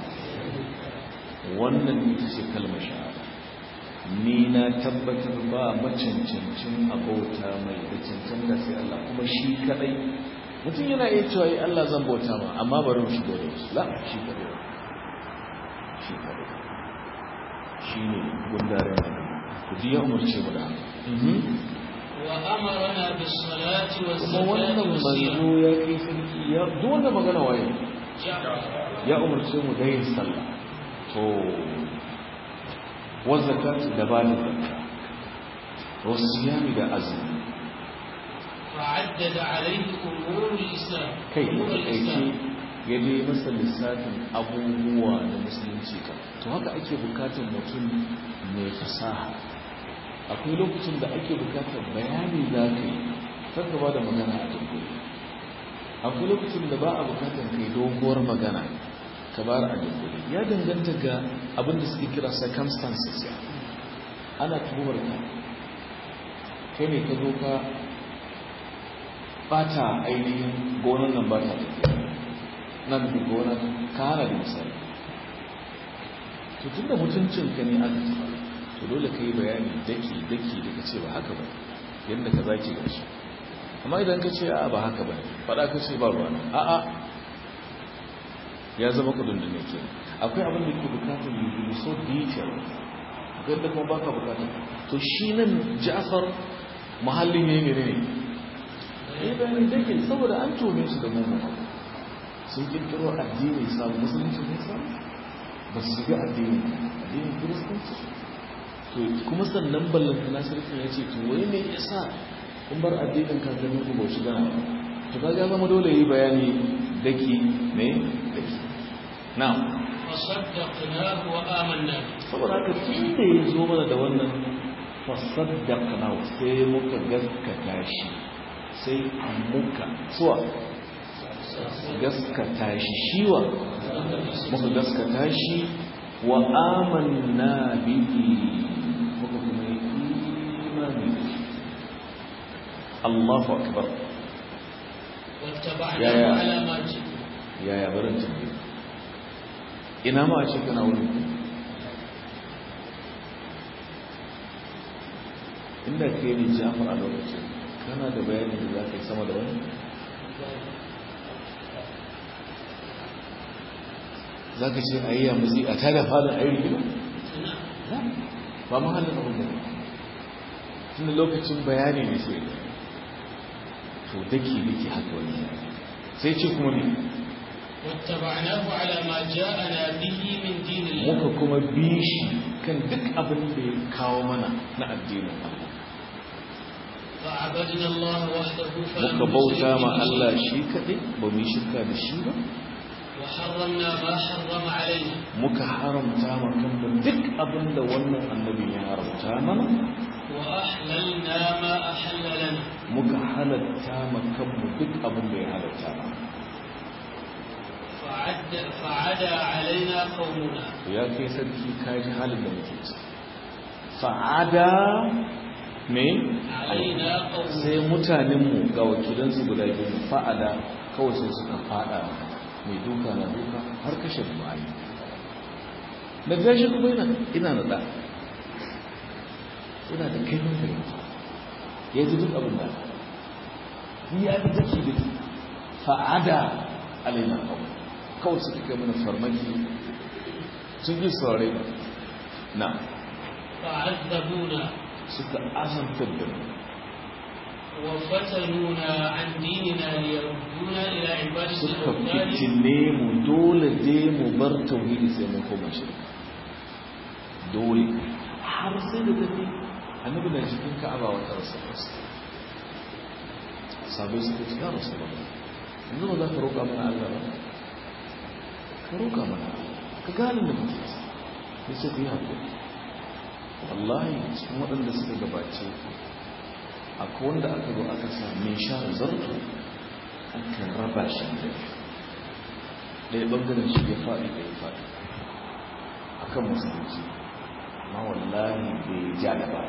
wannan ita ce kalmar shahada ni na tabbatar ba macancancin abauta mai da cancanta sai Allah kuma shi kadai mutum yana iya cewa yi Allah zan bauta ma amma bari mu shigo da wasu la shi kadai shi kadai shi ne gundaren ku ji ya umarce mu da haka وأمرنا بالصلاة kuma والزكاة wannan والصيام manzo ya kai sarki ya duk wanda magana waye جعفر ya umarce mu da yin sallah to wa zakatu da ba da zakka wa siyami da azumi فعدد عليه أمور الإسلام kai أمور aiki الإسلام ya dai masa lissafin abubuwa na musulunci ka to haka ake bukatar mutum mai fasaha akwai lokacin da ake bukatar bayani za ka yi kar ka ba da magana a dunkule akwai lokacin da ba a bukatar kai doguwar magana ka bar a dunkule ya danganta ga abin da suke kira circumstances ana tuhumar ka kai ne ka zo ka bata ainihin gonan nan ba ta tafiya nan da gonan ka hana da misali to tun da mutuncinka ne aka taɓa to dole ka yi bayani daki daki daga ce ba haka ba yadda ka zaki gashi amma idan ka ce a ba haka ba faɗa ka ce ba ruwa a a ya zama kudin da ne ke akwai abin da ke bukatar yi so detail akwai da kuma baka bukatar to shi nan ja'far mahallin ne ne ne ya bayani daki saboda an tome su da mugun abu sun kirkiro addini samu musulunci ne samu ba su shiga addini addinin kiristanci to kuma sannan ballanta na sarki ya ce to wai me yasa kun bar addinin kakannin ku ba shiga na to ka ga zama dole yi bayani daki ne daki na فصدقناه وآمنا به saboda haka tun da ya zo mana da wannan fasaddaqna sai muka gaskata shi sai muka suwa gaskata shi shiwa muka gaskata shi wa amanna bihi muka kuma yi imani da shi Allahu akbar واتبعناه يا يا. على ما جئ yaya barin tambaye ina ma a ce kana wurin ku inda ke ne jafar a lokacin kana da bayani da za ka yi sama da wani za ka ce a yi yamuzi a tada falon a yi rigima ba mahallin abin da tun da lokacin bayani ne sai to daki daki haka wani sai ce kuma ne واتبعناه على ما جاءنا به من دين الله muka kuma bi shi kan duk abin da ya kawo mana na addinin Allah فعبدنا الله وحده فلم muka bauta نشرك ma به Allah شيئا. shi kaɗai ba mu yi shirka da shi ba وحرمنا ما حرم علينا muka haramta ma kanmu duk abin da wannan annabi ya haramta mana وأحللنا ما أحل لنا muka halatta ma kanmu duk abin da ya halatta mana فعد فعدا علينا قومنا ya kai sarki ka ji halin da muke ci fa'ada me علينا قومنا sai mutanenmu ga wakilansu guda biyu fa'ada kawai sai suka fada mai duka na duka har kashe bayi da gashi kuma ina ina da ɗa ina da kai mun fahimta ya ji duk abin da ni ya fi take da fa'ada alaina kawai kawai suka kai mana farmaki sun yi saurare na فعذبونا suka azantar da mu وفتنونا عن ديننا ليردونا إلى عبادة suka الأوثان fitine mu dole dai mu bar tauhidi sai mun koma shirka dole har sai da tafi annabi na cikin ka'aba wata rasulullah sabai suka ci ya rasulullah yanzu ba za ka roƙa mana Allah ba ka roƙa mana ka gane da muke ci ya ce ku yi haƙuri wallahi cikin waɗanda suka gabace akwai wanda aka zo aka sa mai sha zarto aka raba shi da ɗaya ɓangaren shi ya faɗi da ya faɗi a kan musulunci ma wallahi bai ja da ba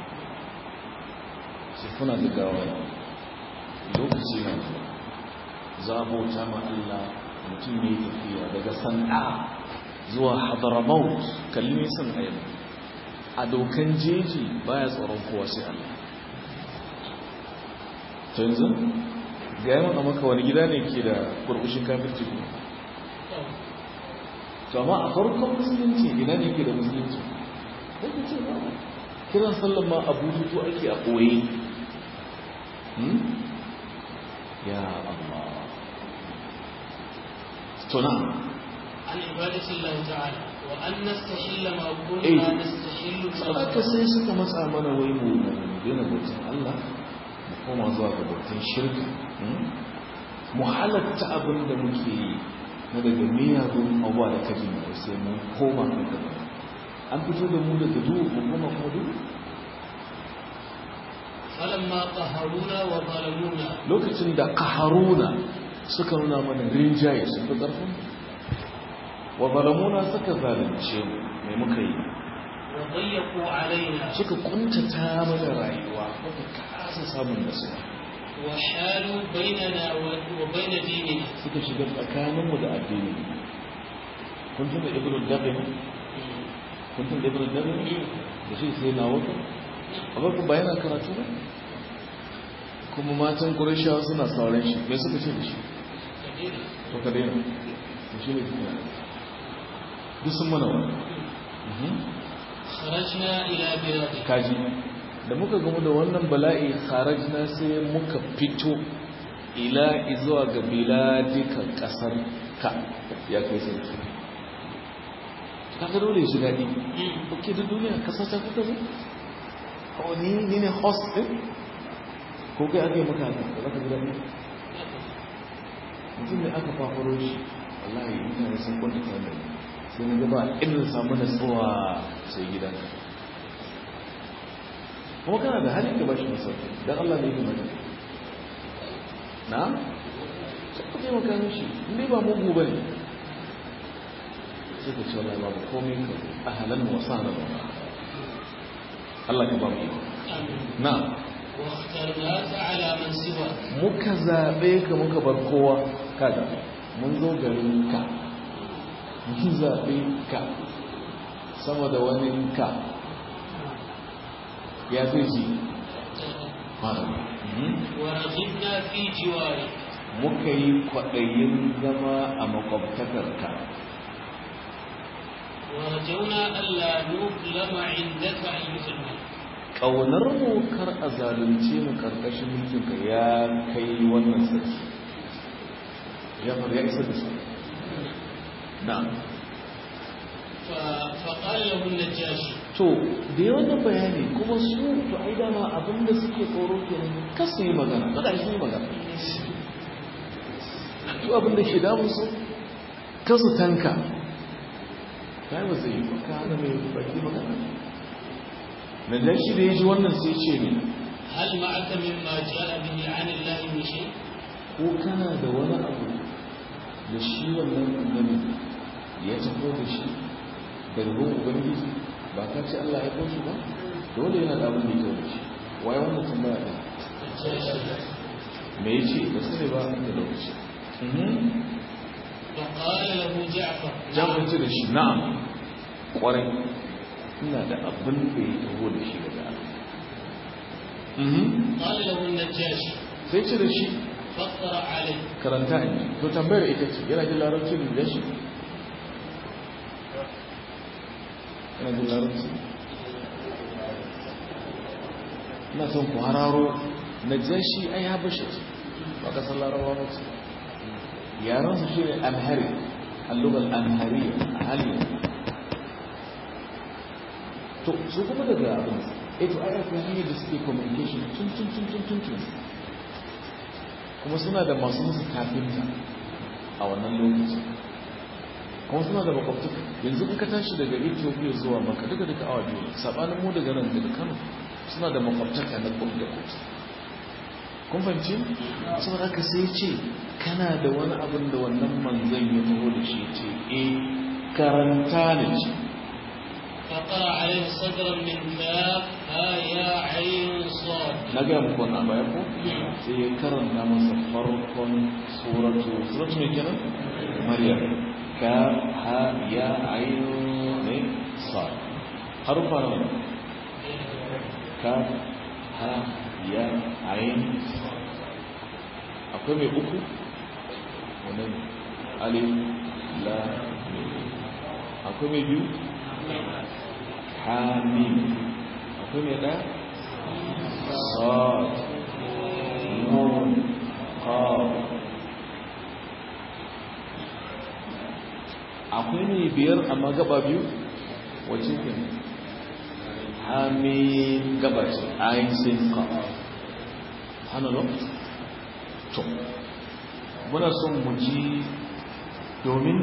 sai kuna da gawa lokaci na zuwa za a bauta ma Allah mutum ne tafiya daga sana'a zuwa hadaramaut kalli nisan a yau a dokan jeji baya tsoron kowa sai Allah to yanzu ga yawan a maka wani gida ne ke da burbushin kafirci kuma to amma a farkon musulunci ina ne ke da musulunci ko ku ce ba kiran sallan ma abu to ake a ɓoye ya Allah to na عن عبادة الله تعالى وأن نستحل ما كنا إيه. نستحل من saboda sai suka matsa mana wai mu daina bautan Allah mu koma zuwa ga batun shirka mu halatta abin da muke yi na daga miyagun abuwa da kaji mai sai mun koma kan gaba an fito da mu daga duhu mu koma kuma duhu فلما قهرونا وظلمونا lokacin da kaharuna suka nuna mana rinjaye sun fi ƙarfin wa zalamuna suka zalunce mu mai muka yi وضيقوا علينا suka kuntata mana rayuwa muka kasa samun nasuwa وحالوا بيننا و- وبين ديننا suka shiga tsakaninmu da addini kun tuna ibnu dabin kun tuna ibnu dabin da shi sai na wata amma ku ba yana karatu ba kuma matan qurayshawa suna sauran shi me suka ce da shi to ka daina to shi ne kuma duk sun mana wani خرجنا إلى بلادك kaji da muka gamu da wannan bala'i kharajna sai muka fito ila izuwa ga biladika kasar ka ya kai sarki kaga dole ya shiga ni oke da duniya kasar ta kuka zo o ni ni ne host din ko kai aka yi maka haka ba za ka ji daɗi mutum ne aka fafaro shi wallahi mutane sun kwanta tare sai na gaba irin samu natsuwa sai gidan kuma kana da halin da ba shi masauki don Allah ne yi mata na? sai ku taimaka mishi inda ba mugu ba ne sai ka ce wallahi babu komai ka ahalan wasa na ba Allah ka ba mu iko na واخترناك على من سواك muka zaɓe ka muka bar kowa kaga mun zo garin ka mun zaɓe ka sama da wani ka ya zai ji malama ورغبنا في جوارك muka yi kwaɗayin zama a makwabtakarka ورجونا ألا نظلم عندك أيها الملك ƙaunar mu kar a zalunce mu ƙarƙashin mulkinka ya kai wannan sarki ya faru ya isa da su na ف- فقال له النجاشي to da yawan nan bayani kuma su to ai dama abinda suke tsoro kenan kar su yi magana kada su yi magana su abinda ke damun su kar su tanka kai ba zai yi ba ka hana mai baki magana na dan shi da ya ji wannan sai ce ne هل معك مما جاء به عن الله من شيء ko kana da wani abu da shi wannan annabi ya tafi da shi daga gun ubangiji ba ka ce Allah ya kawo shi ba dole yana da abin da ya kawo da shi waye wannan tambaya ɗin me ya ce ba su ne ba da lokaci فقال له جعفر jami'in ce da shi na'am kwarai ina da abin da ya taho da shi daga Allah Mhm. قال له النجاشي sai ce da shi فاقرأ عليه karanta in ji to tambayar ita ce yana jin larabci ne da shi yana jin larabci ina son ku hararo na jashi ai habasha ce ba ka san larabawa ba ce yaran su shine alhari allugal alhari a halin to su kuma daga abin eh to ai akwai hanyar da suke communication tun tun tun tun tun tun kuma suna da masu musu kafinta a wannan lokaci kuma suna da makwabtaka yanzu in ka tashi daga ethiopia zuwa maka duka duka awa biyu sabanin mu daga nan daga kano suna da makwabtaka na kudu da kudu kun fahimci saboda haka sai ce kana da wani abin da wannan manzon ya taho da shi ce eh karanta ne ce فقرأ عليه صدرا من كاف ها يا عين صاد na gaya muku wannan baya ko sai ya karanta masa farkon suratu suratu mai kenan maryam ka ha ya ayu ne sa harufa nawa ka ha ya ayin akwai mai uku wannan alif la mim akwai mai biyu hamim akwai mai ɗaya صاد نون قاف akwai ne biyar amma gaba biyu wacce ke hamim gaba ce ayin sin ka subhanallah to muna son mu ji domin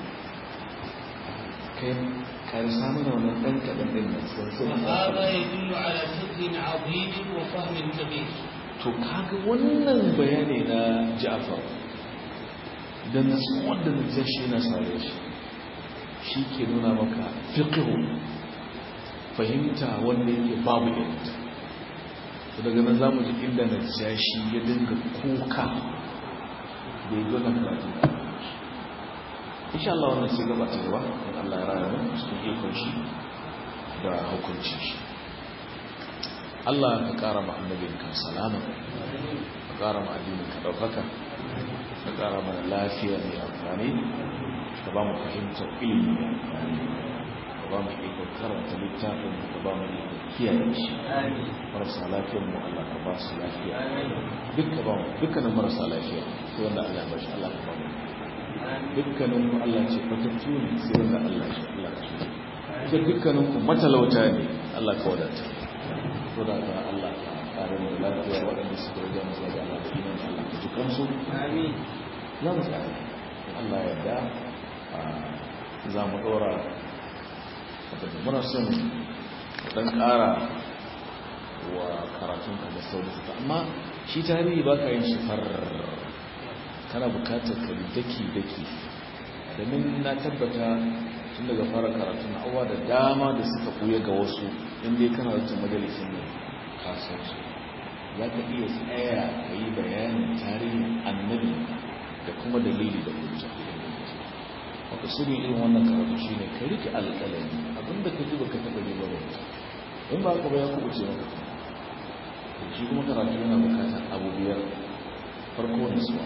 kai karsa mana wannan ɗan kaɗan ɗin nan sun sun وهذا يدل على فقه عظيم وفهم كبير to kaga wannan bayani na Ja'far da nasuwar da najashi na sare shi shi ke nuna maka fiqhu fahimta wanda yake babu yadda to daga nan zamu ji inda najashi ya dinga kuka da ya gona karatu insha Allah wannan sai gaba ta gaba in Allah ya raya mu cikin ikon shi da hukunci shi Allah ka ƙara ma annabinka salama ka ƙara ma addininka ɗaukaka ka ƙara mana lafiya mai amfani ka ba mu fahimtar ilimi mai amfani ka ba mu ikon karanta littafin ka ba mu ikon kiyaye shi marasa lafiyar mu Allah ka ba su lafiya duk ka ba mu dukkanin marasa lafiya sai wanda Allah ya bashi Allah ka ba mu dukkanin ku Allah ce fatattu ne sai wanda Allah shi Allah ka shi ke dukkanin ku matalauta ne Allah ka wadata ko da ka Allah ka kare mu da lafiya waɗanda suka rage mu zuwa ga Allah da iman Allah ka ji kansu amin za mu tsaya Allah ya yarda za mu ɗora wadanda muna son dan ƙara wa karatun ka da sauri amma shi tarihi ba ka yin shi far kana bukatar ka daki daki domin na tabbata tun daga fara karatu na awa da dama da suka kuya ga wasu inda kana wata majalisun ne kasar su za ka iya tsaya ka yi bayanin tarihin annabi da kuma dalili da hujja wata sirri irin wannan karatu shi ne ka rike alƙalami abinda ka ji baka taɓa ji ba ba in ba ka ba ya kuɓuce maka shi kuma karatu yana bukatar abu biyar farko nisuwa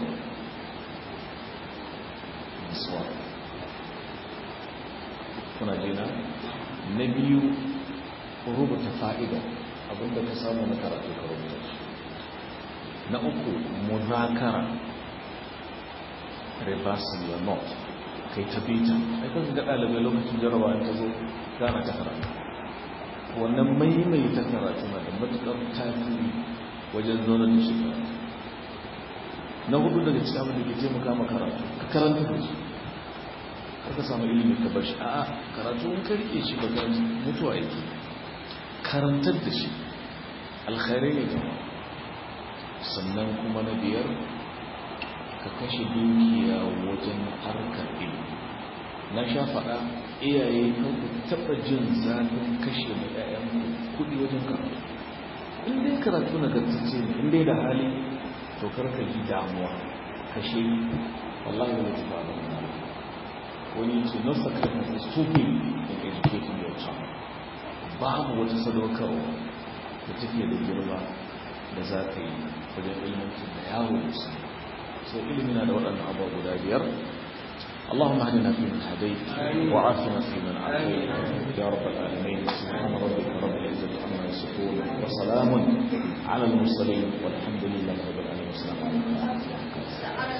nisuwa kuna jina na biyu rubuta fa'ida abinda ka samu na karatu ka rubuta shi na uku muzakara reversing your note kai ta bita ai kan ga ɗalibai lokacin jarabawa ta zo gana ta karatu wannan maimaita karatu na da matuƙar tasiri wajen zaunar da shi na hudu daga cikin abin da ke taimaka ma karatu ka karanta da shi ka samu ilimi ka bar shi a'a karatu in ka rike shi ba karanta mutuwa yake karantar da shi alkhairai ne gama sannan kuma na biyar ka kashe dukiya wajen harkar ilimi na sha faɗa iyaye kan ku taɓa jin zafin kashe mai ɗayan kuɗi wajen karatu in dai karatu na gaskace ne in dai da hali to karka ji damuwa kashe wallahi ne ta ba wani ce no sacrifice is too big in educating your child babu wata sadaukarwa da take da girma da za ka yi wajen ilmantar da yawo musu so ilimi na da waɗannan abuwa guda biyar اللهم اهدنا فيمن هديت وعافنا فيمن عافيت يا رب العالمين سبحان ربك رب العزه عما يصفون وسلام على المرسلين والحمد لله رب العالمين والسلام عليكم